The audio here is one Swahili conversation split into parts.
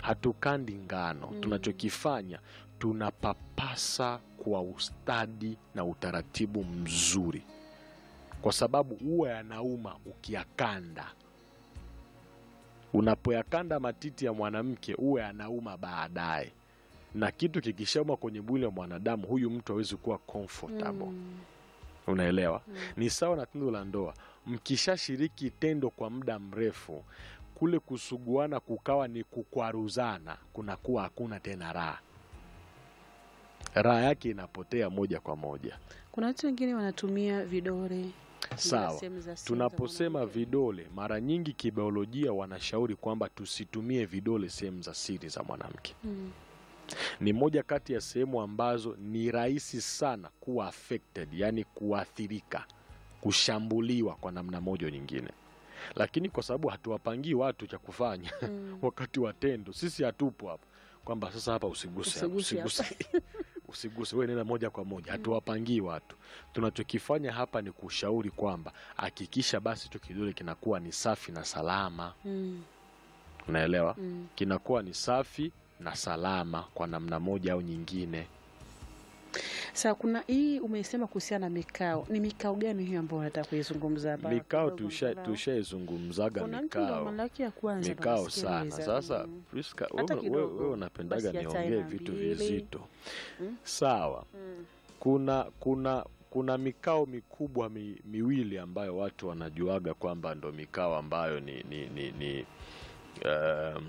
hatukandi ngano tunachokifanya tunapapasa kwa ustadi na utaratibu mzuri kwa sababu huwa yanauma ukiyakanda unapoyakanda matiti ya mwanamke huwa yanauma baadaye na kitu kikishauma kwenye mwili wa mwanadamu huyu mtu hawezi kuwa comfortable Mm. unaelewa ni sawa na tendo la ndoa mkishashiriki tendo kwa muda mrefu kule kusuguana kukawa ni kukwaruzana kunakuwa hakuna tena raha raha yake inapotea moja kwa moja Kuna watu wengine wanatumia vidole sawa sehemu za siri za tunaposema mwanamke. vidole mara nyingi kibiolojia wanashauri kwamba tusitumie vidole sehemu za siri za mwanamke Mm. ni moja kati ya sehemu ambazo ni rahisi sana kuwa affected yani kuathirika kushambuliwa kwa namna moja au nyingine lakini kwa sababu hatuwapangii watu cha kufanya Mm. wakati wa tendo sisi hatupo hapa kwamba sasa hapa usiguse hapa, Usiguse hapa. usiguse usiguse wewe nenda moja kwa moja hatuwapangii watu tunachokifanya hapa ni kushauri kwamba hakikisha basi tu kidole kinakuwa ni safi na salama Mm. unaelewa Mm. kinakuwa ni safi na salama kwa namna moja au nyingine Sasa kuna hii umesema kuhusiana na mikao. Ni mikao gani hiyo ambayo unataka kuizungumza hapa? mikao Kidogo tusha- angalau. tushaizungumzaga Kuna mtu ndo mikao mara yake ya kwanza mikao nasikia sana niweza- sasa Mm. Priska, Hata wewe- kidogo. wewe wewe unapendaga Basi hata niongee aina vitu mbili. vizito Mm. sawa Mm. kuna kuna kuna mikao mikubwa mi, miwili ambayo watu wanajuaga kwamba ndo mikao ambayo ni ni ni, ni um,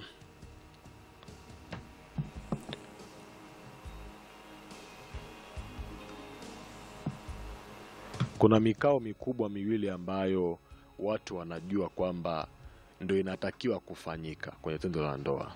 kuna mikao mikubwa miwili ambayo watu wanajua kwamba ndo inatakiwa kufanyika kwenye tendo la ndoa.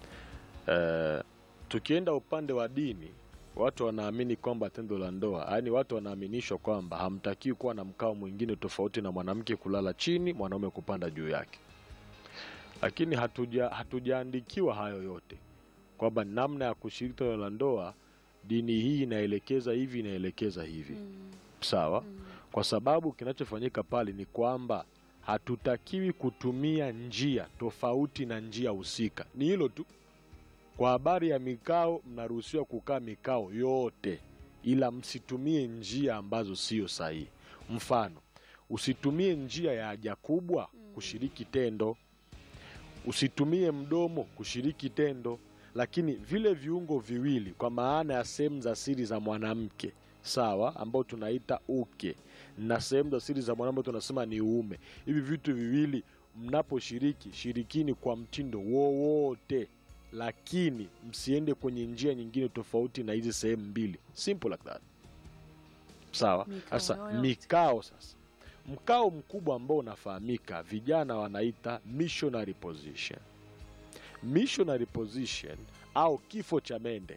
Eh, tukienda upande wa dini, watu wanaamini kwamba tendo la ndoa, yaani watu wanaaminishwa kwamba hamtakiwi kuwa na mkao mwingine tofauti na mwanamke kulala chini, mwanaume kupanda juu yake. Lakini hatuja hatujaandikiwa hayo yote kwamba namna ya kushiriki tendo la ndoa, dini hii inaelekeza hivi, inaelekeza hivi Mm. sawa Mm. kwa sababu kinachofanyika pale ni kwamba hatutakiwi kutumia njia tofauti na njia husika ni hilo tu kwa habari ya mikao mnaruhusiwa kukaa mikao yote ila msitumie njia ambazo sio sahihi mfano usitumie njia ya haja kubwa kushiriki tendo usitumie mdomo kushiriki tendo lakini vile viungo viwili kwa maana ya sehemu za siri za mwanamke sawa ambao tunaita uke na sehemu za siri za mwanamke tunasema ni uume hivi vitu viwili mnaposhiriki shirikini kwa mtindo wowote lakini msiende kwenye njia nyingine tofauti na hizi sehemu mbili simple like that sawa Mikao sasa yoyote. mikao sasa mkao mkubwa ambao unafahamika vijana wanaita missionary position missionary position au kifo cha mende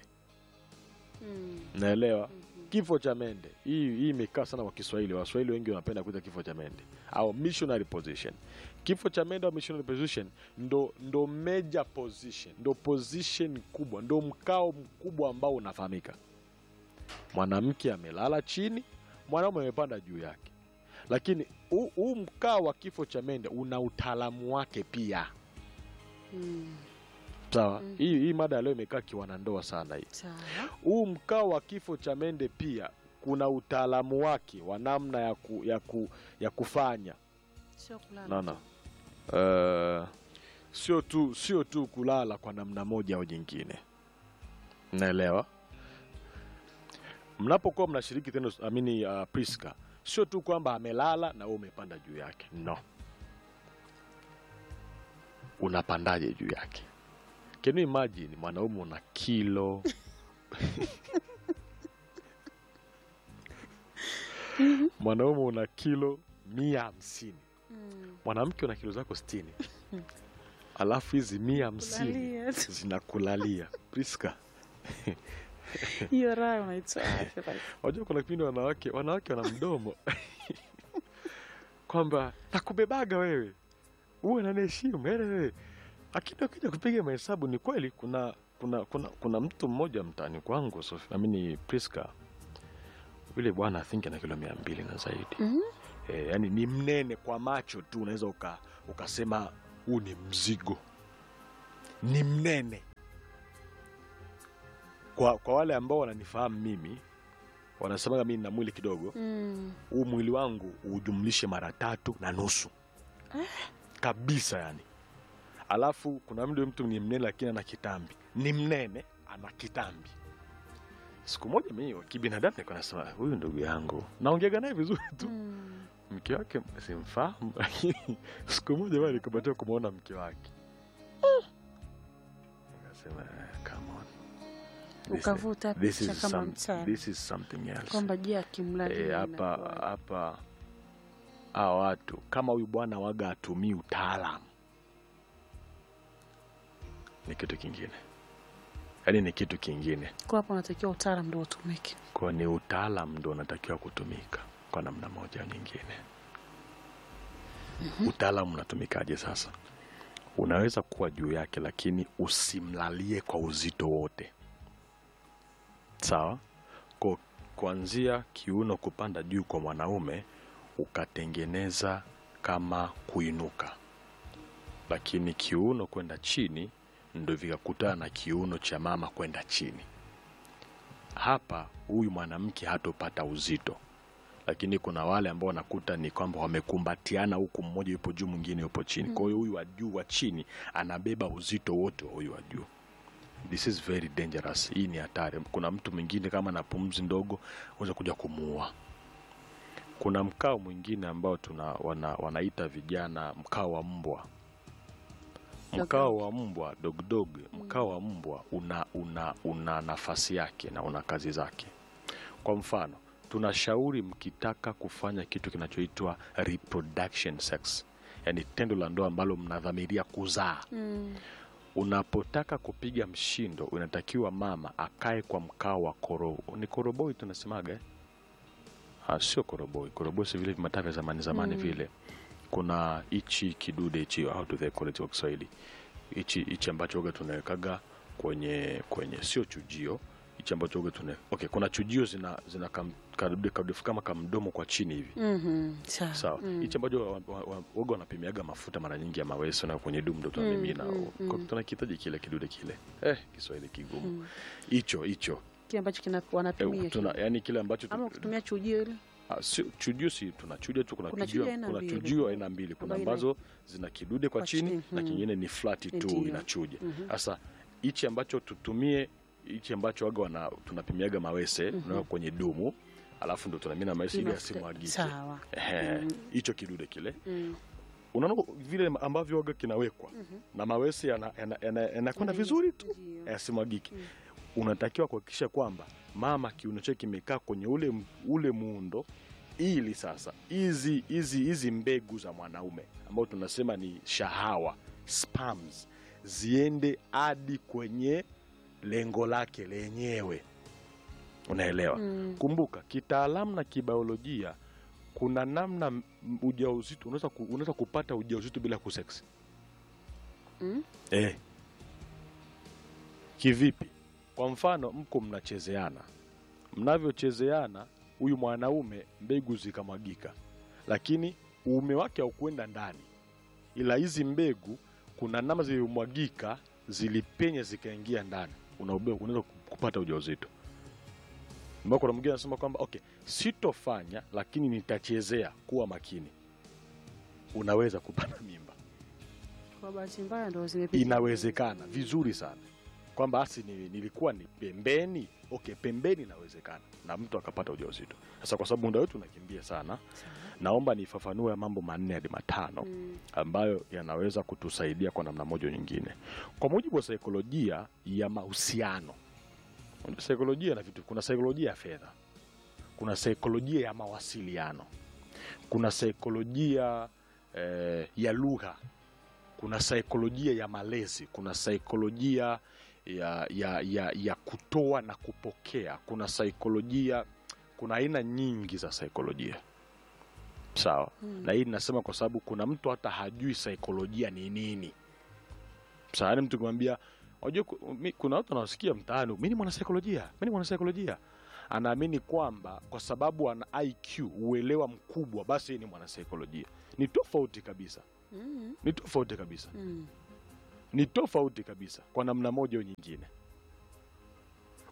Mm. naelewa Mhm. kifo cha mende hii hii imekaa sana kwa kiswahili waswahili wengi wanapenda kuita kifo cha mende au missionary position kifo cha mende au missionary position ndo ndo major position ndo position kubwa ndo mkao mkubwa ambao unafahamika mwanamke amelala chini mwanaume amepanda juu yake lakini huu- huu mkao wa kifo cha mende una utaalamu wake pia Mm. sawa Mhm. hii hii mada ya leo imekaa kiwanandoa sana hii Sawa. huu mkao wa kifo cha mende pia kuna utaalamu wake wa namna ya, ku, ya, ku, ya kufanya Sio kulala naona tu. uh, sio tu sio tu kulala kwa namna moja au nyingine naelewa mnapokuwa mnashiriki tendo amini uh, priska sio tu kwamba amelala na wewe umepanda juu yake no unapandaje juu yake can you imagine mwanaume una kilo mwanaume una kilo mia hamsini Mm. mwanamke una kilo zako sitini alafu hizi mia hamsini Kulalia tu. zinakulalia priska Hiyo raha unaitoa wapi basi? wajua kuna kipindi wanawake wanawake wana mdomo kwamba nakubebaga wewe uwe naniheshimu yaani wewe lakini ukija kupiga mahesabu ni kweli kuna kuna kuna, kuna mtu mmoja mtaani kwangu Sofi- amini priska yule bwana think ana kilo mia mbili na zaidi Mhm. e, yani ni mnene kwa macho tu unaweza uka, ukasema huu ni mzigo ni mnene kwa, kwa wale ambao wananifahamu mimi wanasemaga mimi nina mwili kidogo Mm. huu mwili wangu ujumlishe mara tatu na nusu kabisa yani alafu kuna mdu mtu ni mnene lakini ana kitambi ni mnene ana kitambi siku moja mi kibinadamu nilikuwa nasema huyu ndugu yangu naongeaga naye vizuri tu Mm. mke wake simfahamu lakini siku moja bali nikabatia kumwona mke wake nikasema "Eh, come on. This- Ukavuta this picha is kama some- mtaa this is something else kwamba je, akimlalia Eh, hapa inakuwaje? hapa hawa watu kama huyu bwana waga atumii utaalam ni kitu kingine yaani ni kitu kingine Kwa hapo unatakiwa utaalam ndio utumike. kwa ni utaalam ndo unatakiwa kutumika kwa namna moja au nyingine utaalam unatumikaje sasa unaweza kuwa juu yake lakini usimlalie kwa uzito wote sawa kwa kuanzia kiuno kupanda juu kwa mwanaume ukatengeneza kama kuinuka lakini kiuno kwenda chini ndo vikakutana na kiuno cha mama kwenda chini hapa huyu mwanamke hatopata uzito lakini kuna wale ambao wanakuta ni kwamba wamekumbatiana huku mmoja yupo juu mwingine yupo chini kwa hiyo huyu wa juu wa chini anabeba uzito wote wa huyu wa juu this is very dangerous hii ni hatari kuna mtu mwingine kama na pumzi ndogo unaweza kuja kumuua kuna mkao mwingine ambao tuna wana, wanaita vijana mkao wa mbwa mkao wa mbwa dogdog mkao wa mbwa una, una, una nafasi yake na una kazi zake kwa mfano tunashauri mkitaka kufanya kitu kinachoitwa reproduction sex yaani tendo la ndoa ambalo mnadhamiria kuzaa Mm. unapotaka kupiga mshindo unatakiwa mama akae kwa mkao wa koro ni koroboi tunasemaga eh? Ah, sio koroboi koroboi si vile vimataa vya zamani zamani Mm. vile kuna hichi kidude hichi how do they call it kwa kiswahili hichi hichi ambacho oga tunawekaga kwenye kwenye sio chujio hichi ambacho oga tuna okay kuna chujio zina zina kam, kadude kadude kama kamdomo kwa chini hivi Mhm. Sawa. sawa Mm. hichi ambacho wa- wa- wa- waga wanapimiaga mafuta mara nyingi ya maweso na kwenye dumu ndo tunamimina mm, mm. tunakitaji kile kidude kile eh kiswahili kigumu Mm. hicho hicho Kile ambacho kina eh, wanapimia tuna kile. yani kile ambacho tu- ama kutumia chujio ile. Ah, sio chujio si tunachuja tu kuna, Kuna chujio, chujio aina kuna mbili. chujio aina mbili kuna Ambayo ina- ambazo zina kidude kwa, kwa chini, chini, na mm. kingine ni flat tu Ndiyo. inachuja Mhm. sasa hichi ambacho tutumie hichi ambacho waga wana tunapimiaga mawese Mhm. unaweka kwenye dumu alafu ndo tunamina mawese ili Mafuta- asimwagike Sawa. Ehe, Mm. hicho kidude kile Mm. unaona vile ambavyo waga kinawekwa Mhm. na mawese yanakwenda yana, yana, yanakwenda Mm. vizuri tu Ndiyo. yasimwagike Mm. unatakiwa kuhakikisha kwamba mama kiuno chake kimekaa kwenye ule, ule muundo ili sasa hizi hizi hizi mbegu za mwanaume ambao tunasema ni shahawa spams ziende hadi kwenye lengo lake lenyewe unaelewa Mm. kumbuka kitaalamu na kibiolojia kuna namna m- ujauzito unaweza ku, unaweza kupata ujauzito bila kuseksi Mm. Eh. Kivipi? Kwa mfano mko mnachezeana, mnavyochezeana, huyu mwanaume mbegu zikamwagika, lakini uume wake haukwenda ndani, ila hizi mbegu kuna namna zilimwagika, zilipenya zikaingia ndani, unaube- unaweza kupata ujauzito. Mbona kuna mwingine anasema kwamba okay, sitofanya lakini nitachezea. Kuwa makini, unaweza kupata mimba Kwa bahati mbaya ndio zimepiga. inawezekana vizuri sana kwamba asi ni, nilikuwa ni pembeni okay pembeni inawezekana na mtu akapata ujauzito sasa kwa sababu muda wetu unakimbia sana Sawa. naomba nifafanue mambo manne hadi matano Mm. ambayo yanaweza kutusaidia kwa namna moja nyingine kwa mujibu wa saikolojia ya mahusiano Unajua saikolojia na vitu kuna saikolojia ya fedha kuna saikolojia ya mawasiliano kuna saikolojia eh, ya lugha kuna saikolojia ya malezi kuna saikolojia ya, ya, ya, ya kutoa na kupokea kuna saikolojia kuna aina nyingi za saikolojia sawa Mm. na hii ninasema kwa sababu kuna mtu hata hajui saikolojia ni nini sawa yani mtu kumwambia unajua ku- mi- kuna watu wanasikia mtaani mi ni mwanasaikolojia mi ni mwanasaikolojia anaamini kwamba kwa sababu ana iq uelewa mkubwa basi yeye ni mwanasaikolojia ni tofauti kabisa Mm. ni tofauti kabisa Mm. ni tofauti kabisa kwa namna moja au nyingine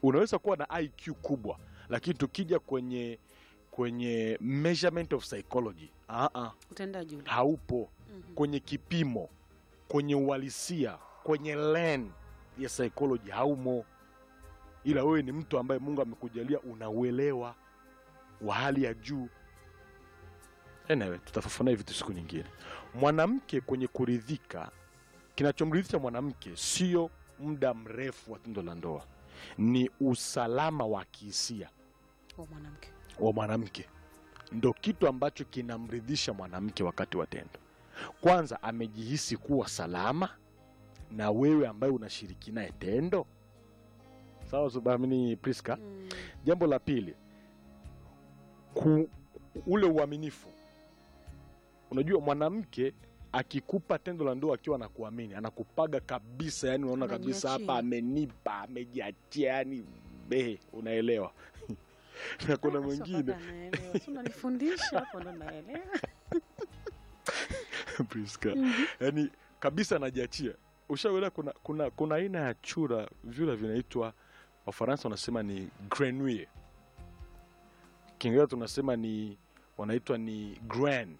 unaweza kuwa na IQ kubwa lakini tukija kwenye kwenye measurement of psychology uh -uh, utendaji ule haupo Mhm. kwenye kipimo kwenye uhalisia kwenye len ya psychology haumo ila wewe ni mtu ambaye mungu amekujalia unauelewa wa hali ya juu anyway, tutafafanua hivi vitu siku nyingine mwanamke kwenye kuridhika kinachomridhisha mwanamke sio muda mrefu wa tendo la ndoa ni usalama wa kihisia wa mwanamke wa mwanamke ndo kitu ambacho kinamridhisha mwanamke wakati wa tendo kwanza amejihisi kuwa salama na wewe ambaye unashiriki naye tendo sawa subamini priska Mm. jambo la pili ku, ule uaminifu unajua mwanamke akikupa tendo la ndoa akiwa anakuamini anakupaga kabisa yani unaona kabisa Anajiachia. hapa amenipa amejiachia yani behe unaelewa na kuna Ah, sio mwingine mpaka naelewa. Si unanifundisha hapo ndo naelewa Priska. Mhm. yani kabisa anajiachia ushaelewa kuna kuna kuna aina ya chura vyura vinaitwa wafaransa wanasema ni grenouille kiingereza tunasema ni wanaitwa ni gren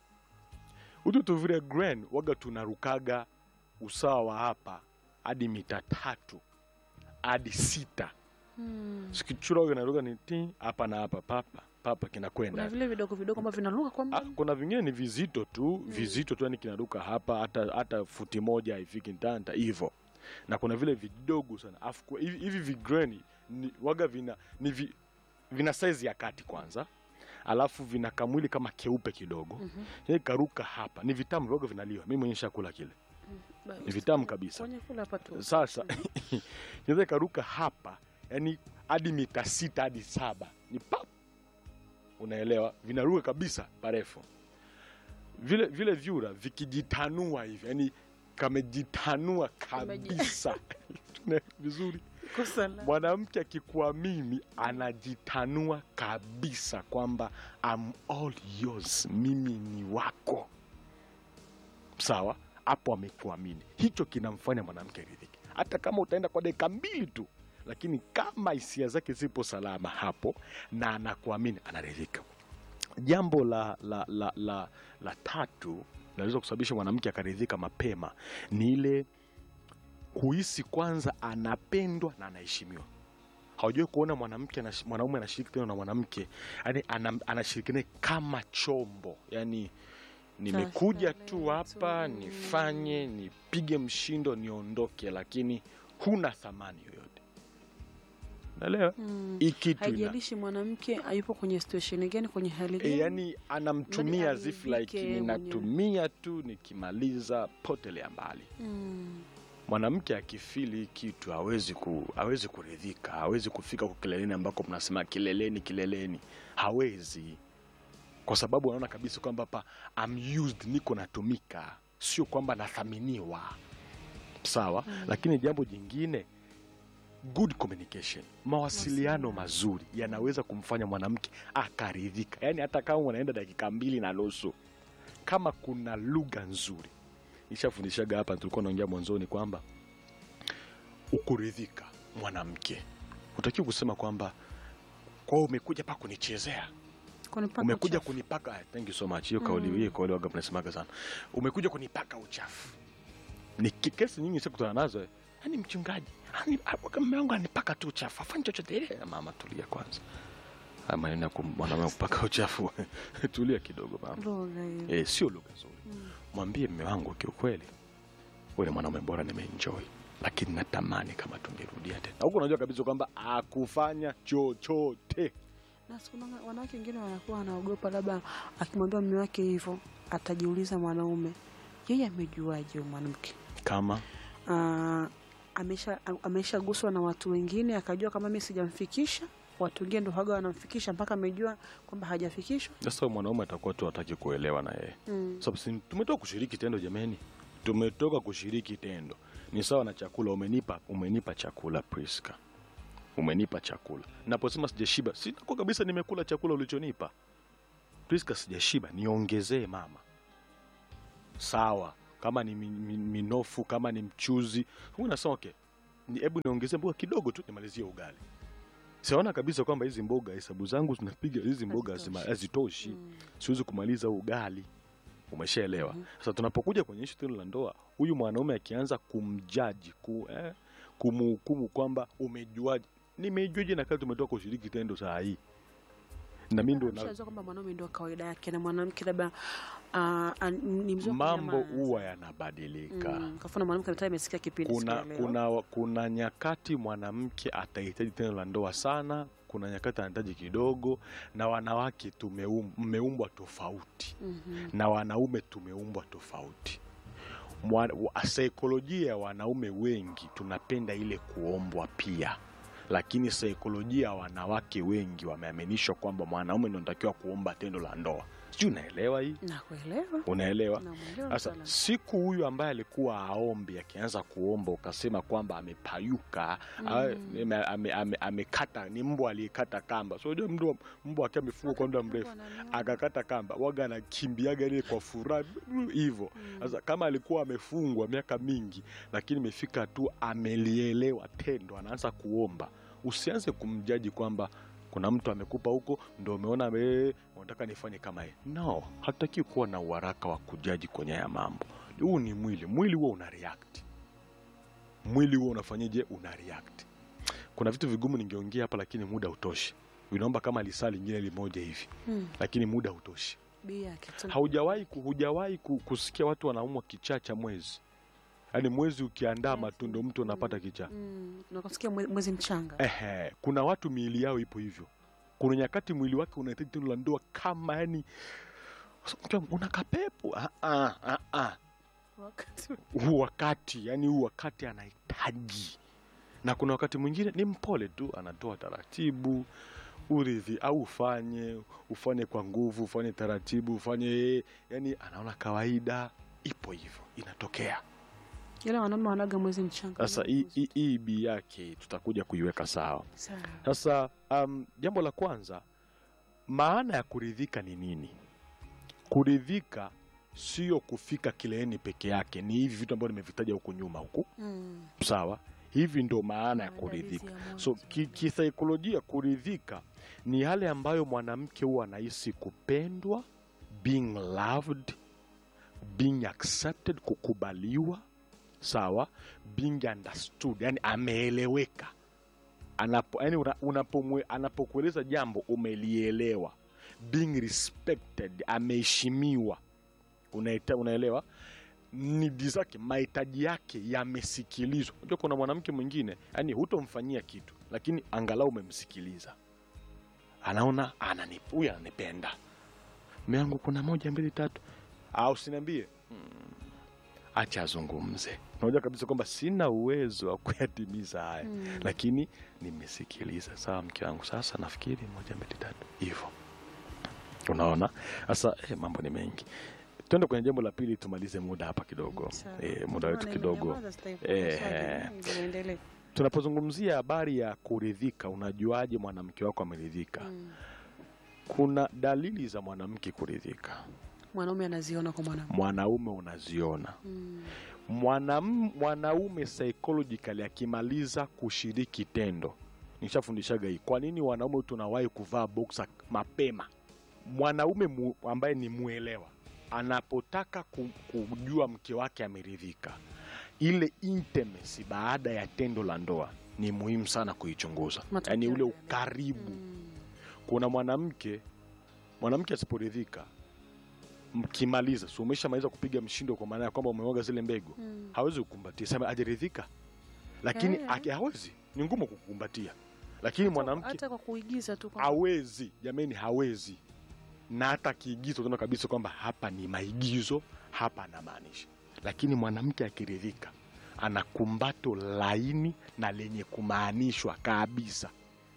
utu tuvile gren waga tunarukaga usawa wa hapa hadi mita tatu hadi sita Mm. sikichura waga naruka ni ti hapa na hapa papa papa kinakwenda kuna vile vidogo vidogo ambavyo vinaruka kwa Ah, muda kuna vingine ni vizito tu vizito tu yani kinaruka hapa hata hata futi moja haifiki ntanta hivyo na kuna vile vidogo sana afu kwa- hivi hivi vigreni ni, waga vina ni vi, vina saizi ya kati kwanza alafu vina kamwili kama keupe kidogo Mhm. yani karuka hapa ni vitamu vidogo vinaliwa mimi mwenyewe shakula kile Ba- ni vitamu kabisa kwenye kula hapa tu sasa inaweza ikaruka hapa yani hadi mita sita hadi saba ni pap unaelewa vinaruka kabisa parefu vile vile vyura vikijitanua hivi yani kamejitanua Kameji- kabisa Tuna- vizuri kosa la mwanamke akikuamini anajitanua kabisa kwamba I'm all yours mimi ni wako sawa hapo amekuamini hicho kinamfanya mwanamke aridhike hata kama utaenda kwa dakika mbili tu lakini kama hisia zake zipo salama hapo na anakuamini anaridhika jambo la la la la, la tatu linaweza kusababisha mwanamke akaridhika mapema ni ile kuhisi kwanza anapendwa na anaheshimiwa hawajui kuona mwanamke anash- mwanaume anashiriki tena na mwanamke yani ana, anashiriki naye kama chombo yani nimekuja tu starehe hapa tu. nifanye nipige mshindo niondoke lakini huna thamani yoyote naelewa Mm. hii kitu ina, haijalishi mwanamke ayupo kwenye situation gani kwenye hali e, gani yani anamtumia Yaani as if like aridhike mwenyewe. ninatumia tu nikimaliza potelea mbali Mm. mwanamke akifili hii kitu hawezi ku, hawezi kuridhika hawezi kufika kwa kileleni ambako mnasema kileleni kileleni hawezi kwa sababu anaona kabisa kwamba hapa I'm used niko natumika sio kwamba nathaminiwa sawa Mm. lakini jambo jingine good communication mawasiliano mazuri yanaweza kumfanya mwanamke akaridhika yaani hata kama unaenda dakika mbili na nusu kama kuna lugha nzuri nishafundishaga hapa tulikuwa naongea mwanzoni kwamba ukuridhika mwanamke utakiwa kusema kwamba kwao umekuja pa kunichezea Kunipaka umekuja uchafu. kunipaka ah, thank you so much hiyo kauli Mm. hiyo kauli waga mnasemaga sana umekuja kunipaka uchafu ni ki- kesi nyingi sikutana nazo eh. yani mchungaji yani, ah, mume wangu anipaka tu uchafu afanyi chochote ile mama tulia kwanza Haya maneno ya kum- mwanaume kupaka uchafu tulia kidogo mama Lugha hiyo. eh, sio lugha nzuri Mm. mwambie mme wangu kiukweli wewe ni mwanaume bora nimeenjoy lakini natamani kama tungerudia tena huku unajua kabisa kwamba akufanya chochote na siku na- wanawake wengine wanakuwa wanaogopa labda akimwambia mume wake hivyo atajiuliza mwanaume yeye amejuaje huyo mwanamke kama Ah, amesha ameshaguswa na watu wengine akajua kama mi sijamfikisha watu wengine ndo haga wanamfikisha mpaka amejua kwamba hajafikishwa sasa mwanaume atakuwa tu hataki kuelewa na yeye mm. sababu si tumetoka kushiriki tendo jameni tumetoka kushiriki tendo ni sawa na chakula umenipa umenipa chakula priska umenipa chakula naposema sijashiba sinakuwa kabisa nimekula chakula ulichonipa priska sijashiba niongezee mama sawa kama ni mi- mi- minofu kama ni mchuzi huyu nasema okay ni- hebu niongezee mboga kidogo tu nimalizie ugali siona kabisa kwamba hizi mboga hesabu zangu zinapiga hizi mboga Hazitoshi. hazima- hazitoshi Mm. siwezi kumaliza huu ugali umeshaelewa Mhm. sasa tunapokuja kwenye ishu tendo la ndoa huyu mwanaume akianza kumjaji ku, eh, kumhukumu kwamba umejuaje nimejuaje na kati tumetoka kushiriki tendo saa hii na mi ndo na- Ameshazoea kwamba mwanaume ndio kawaida yake na mwanamke labda ah, ah, ni mzuri wa mambo kunyamaza. huwa yanabadilika Mm, kafuna mwanamke mtaa imesikia kipindi kuna, siku ya leo. kuna, kuna nyakati mwanamke atahitaji tendo la ndoa sana kuna nyakati anahitaji kidogo na wanawake tumeum- mmeumbwa tofauti Mhm. na wanaume tumeumbwa tofauti Mwa- wa- saikolojia ya wanaume wengi tunapenda ile kuombwa pia lakini saikolojia ya wanawake wengi wameaminishwa kwamba mwanaume ndio anatakiwa kuomba tendo la ndoa sijui unaelewa hii Nakuelewa. unaelewa Namwelewa sasa mtaalamu. siku huyu ambaye alikuwa aombi akianza kuomba ukasema kwamba amepayuka Mm. ame- ame- ame- amekata ni mbwa aliyekata kamba so unajua mbwa mbwa akiwa amefugwa kwa muda mrefu Wananiona. akakata kamba waga anakimbiaga ile kwa furaha hivyo Mm. sasa kama alikuwa amefungwa miaka mingi lakini imefika tu amelielewa tendo anaanza kuomba usianze kumjaji kwamba kuna mtu amekupa huko ndo umeona "Eh, unataka nifanye kama yeye no hatutaki kuwa na uharaka wa kujaji kwenye haya mambo huu ni mwili mwili huo una react mwili huo unafanyaje una react kuna vitu vigumu ningeongea hapa lakini muda utoshi vinaomba kama lisaa lingine limoja hivi Mm. lakini muda utoshi Bi yake tu. haujawahi ku- hujawahi ku- kusikia watu wanaumwa kichaa cha mwezi yaani mwezi ukiandaa Yes. matundo mtu unapata kichaa Mm. Nakusikia mwe- mwezi mchanga. Ehe, kuna watu miili yao ipo hivyo kuna nyakati mwili wake unahitaji tendo la ndoa kama yani una kapepo ah, ah, ah, ah. Wakati huu wakati yani huu wakati anahitaji na kuna wakati mwingine ni mpole tu anatoa taratibu uridhi au ufanye ufanye kwa nguvu ufanye taratibu ufanye yani anaona kawaida ipo hivyo inatokea ila wanaume wanaga mwezi mchanga. sasa hii- hii hii bi yake tutakuja kuiweka sawa Sawa. sasa um, jambo la kwanza maana ya kuridhika ni nini kuridhika sio kufika kileeni peke yake ni hivi vitu ambavyo nimevitaja huku nyuma huku Mm. sawa hivi ndo maana ya Maandalizi kuridhika ya mwanzo. so ki- kisaikolojia kuridhika ni yale ambayo mwanamke huwa anahisi kupendwa being loved being accepted kukubaliwa sawa being understood yani ameeleweka Anapo, yani una, unapomwe- anapokueleza jambo umelielewa being respected ameheshimiwa Unaita, unaelewa nidi zake mahitaji yake yamesikilizwa unajua kuna mwanamke mwingine yani hutomfanyia kitu lakini angalau umemsikiliza anaona anani- huyu ananipenda mme wangu kuna moja mbili tatu au siniambie mm, acha azungumze unajua kabisa kwamba sina uwezo wa kuyatimiza haya Mm. lakini nimesikiliza sawa mke wangu sasa nafikiri moja mbili tatu hivyo unaona sasa eh, mambo ni mengi tuende kwenye jambo la pili tumalize muda hapa kidogo Sawa. eh, muda wetu Maana kidogo imenyamaza, sitaifuata Eh, swali. eh. Mm, niendelee. tunapozungumzia habari ya kuridhika unajuaje mwanamke wako ameridhika Mm. kuna dalili za mwanamke kuridhika Mwanaume anaziona kwa mwanamke. mwanaume unaziona Mm. Mwanam, mwanaume psychologically akimaliza kushiriki tendo nishafundishaga hii kwa nini wanaume tunawahi kuvaa boxer mapema mwanaume mu, ambaye ni mwelewa anapotaka ku- kujua mke wake ameridhika ile intimacy baada ya tendo la ndoa ni muhimu sana kuichunguza Matokeo yaani ule yale. ukaribu Mm. kuna mwanamke mwanamke asiporidhika mkimaliza si umeshamaliza kupiga mshindo kwa maana ya kwamba umeoga zile mbegu Mm. hawezi kukumbatia sema ajaridhika lakini Eh. aki hawezi ni ngumu kukumbatia lakini mwanamke hata kwa kuigiza tu kwamba- hawezi jamani hawezi na hata kiigizo utaona kabisa kwamba hapa ni maigizo hapa anamaanisha lakini mwanamke akiridhika ana kumbato laini na lenye kumaanishwa kabisa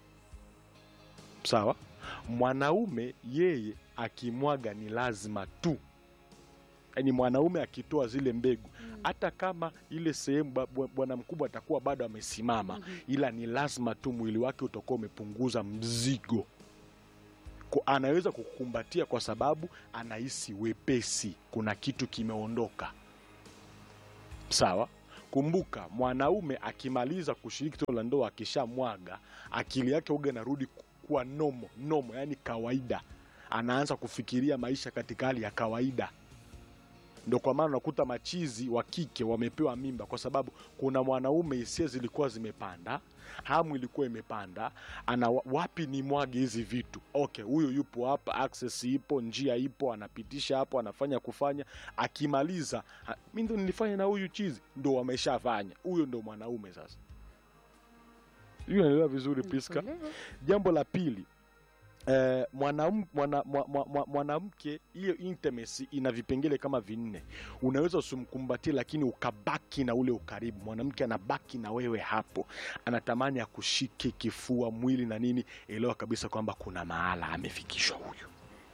sawa mwanaume yeye akimwaga ni lazima tu yaani mwanaume akitoa zile mbegu Mm. hata kama ile sehemu ba- bwa- bwana mkubwa atakuwa bado amesimama Mhm. ila ni lazima tu mwili wake utakuwa umepunguza mzigo Ko, anaweza kukumbatia kwa sababu anahisi wepesi kuna kitu kimeondoka sawa kumbuka mwanaume akimaliza kushiriki tendo la ndoa akishamwaga akili yake uga inarudi ku- kuwa nomo nomo yani kawaida anaanza kufikiria maisha katika hali ya kawaida ndo kwa maana unakuta machizi wa kike wamepewa mimba kwa sababu kuna mwanaume hisia zilikuwa zimepanda hamu ilikuwa imepanda ana wa- wapi ni mwage hizi vitu okay huyu yupo hapa access ipo njia ipo anapitisha hapo anafanya kufanya akimaliza ha- mi ndo nilifanya na huyu chizi ndo wameshafanya huyo ndo mwanaume sasa hiyo naelewa vizuri Priska Nakuelewa. jambo la pili eh, mwanam- mwana- mwa- mwa- mwa- mwanamke hiyo intimacy ina vipengele kama vinne unaweza usimkumbatie lakini ukabaki na ule ukaribu mwanamke anabaki na wewe hapo anatamani akushike kifua mwili na nini elewa kabisa kwamba kuna mahala amefikishwa huyu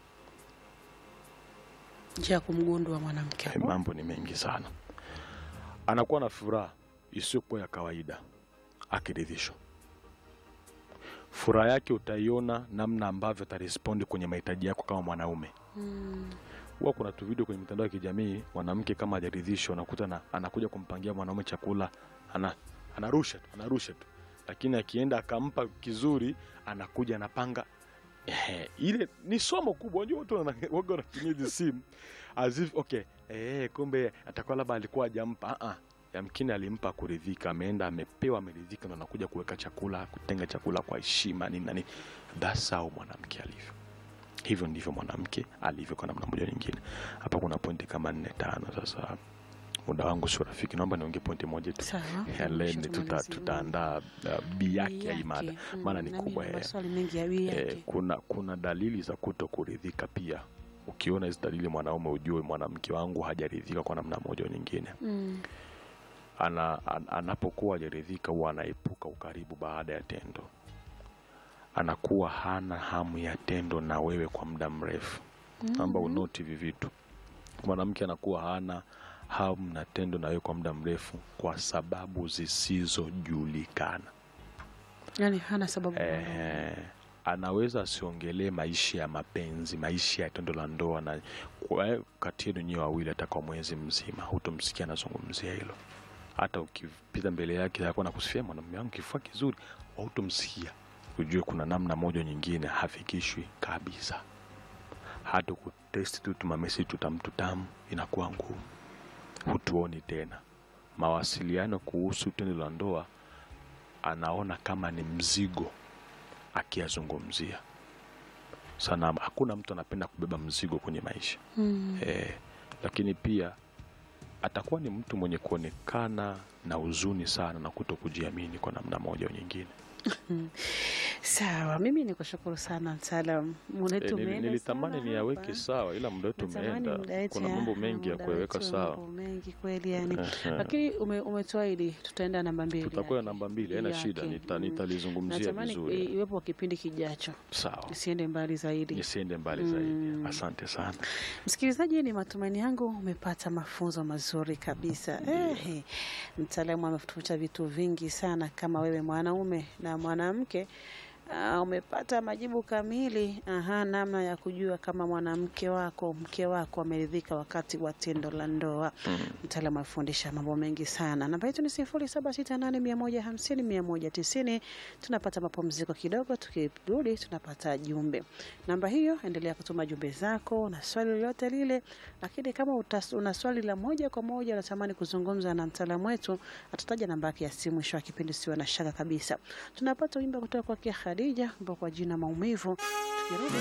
njia ya kumgundua mwanamke Eh, mambo ni mengi sana anakuwa na furaha isiyokuwa ya kawaida akiridhishwa furaha yake utaiona namna ambavyo atarespondi kwenye mahitaji yako kama mwanaume Mm. huwa kuna tu video kwenye mitandao ya kijamii mwanamke kama hajaridhishwa unakuta na, anakuja kumpangia mwanaume chakula ana, anarusha tu anarusha tu lakini akienda akampa kizuri anakuja anapanga Ehe, ile ni somo kubwa unajua watu wana- waga wanatumia hizi simu as if okay eh, kumbe atakuwa labda alikuwa hajampa uh -uh. yamkini alimpa kuridhika ameenda amepewa ameridhika ndo anakuja kuweka chakula kutenga chakula kwa heshima nini na nini that's how mwanamke alivyo hivyo ndivyo mwanamke alivyo kwa namna moja nyingine hapa kuna pointi kama nne tano sasa muda wangu sio rafiki naomba niongee pointi moja tu Sawa. Helen, Kisha tuta, tumalizie. tutaandaa uh, bi yake ya hii mada Yake. maana ni Mm, nami kubwa nina eh. maswali mengi ya bii Eh, yake. kuna kuna dalili za kuto kuridhika pia ukiona hizi dalili mwanaume ujue mwanamke wangu hajaridhika kwa namna moja au nyingine Mm. ana, an, anapokuwa hajaridhika huwa anaepuka ukaribu baada ya tendo anakuwa hana hamu ya tendo na wewe kwa muda mrefu amba unoti hivi vitu mwanamke anakuwa hana hamu na tendo na wewe kwa muda mrefu kwa sababu zisizojulikana Yaani hana sababu. eh, anaweza asiongelee maisha ya mapenzi maisha ya tendo la ndoa na kwa- kati yenu nyewe wawili hata kwa mwezi mzima hutomsikia anazungumzia hilo hata ukipita mbele yake akuwa nakusifia mwanamume wangu kifua kizuri hautomsikia ujue kuna namna moja nyingine hafikishwi kabisa hata kutesti tu tumamesi tutamtutamu inakuwa ngumu hutuoni tena mawasiliano kuhusu tendo la ndoa anaona kama ni mzigo akiyazungumzia sana hakuna mtu anapenda kubeba mzigo kwenye maisha Mm. eh, lakini pia atakuwa ni mtu mwenye kuonekana na huzuni sana na kuto kujiamini kwa namna moja au nyingine Sawa, mimi nikushukuru sana mtaalam. Muda Eh, wetu nili- umeenda nilitamani sana niyaweke hapa. sawa ila muda wetu Natamani umeenda muda wetu kuna ya- mambo mengi ya muda kuyaweka wetu, sawa mambo mengi kweli yani, Ehe. lakini ume, umetuahidi tutaenda namba mbili. tutakuwa yake. namba mbili haina Yake. shida nita- Mm. nitalizungumzia Natamani i- vizuri iwepo kipindi kijacho, sawa isiende mbali zaidi. nisiende mbali zaidi asante sana Msikilizaji, ni matumaini yangu umepata mafunzo mazuri kabisa. Eh, mtaalamu ametufundisha vitu vingi sana. Kama wewe mwanaume na mwanamke uh, umepata majibu kamili aha, namna ya kujua kama mwanamke wako mke wako ameridhika wakati wa tendo la ndoa. Mtaalamu amefundisha mambo mengi sana. Namba yetu ni sifuri saba sita nane mia moja hamsini mia moja tisini. Tunapata mapumziko kidogo, tukirudi tunapata jumbe. Namba hiyo, endelea kutuma jumbe zako na swali lolote lile, lakini kama utas, una swali la moja kwa moja unatamani kuzungumza na mtaalamu wetu, atataja namba yake ya simu mwisho wa kipindi, usiwe na shaka kabisa. Tunapata wimbo kutoka kwake Khadija ambao kwa jina maumivu. Tukirudi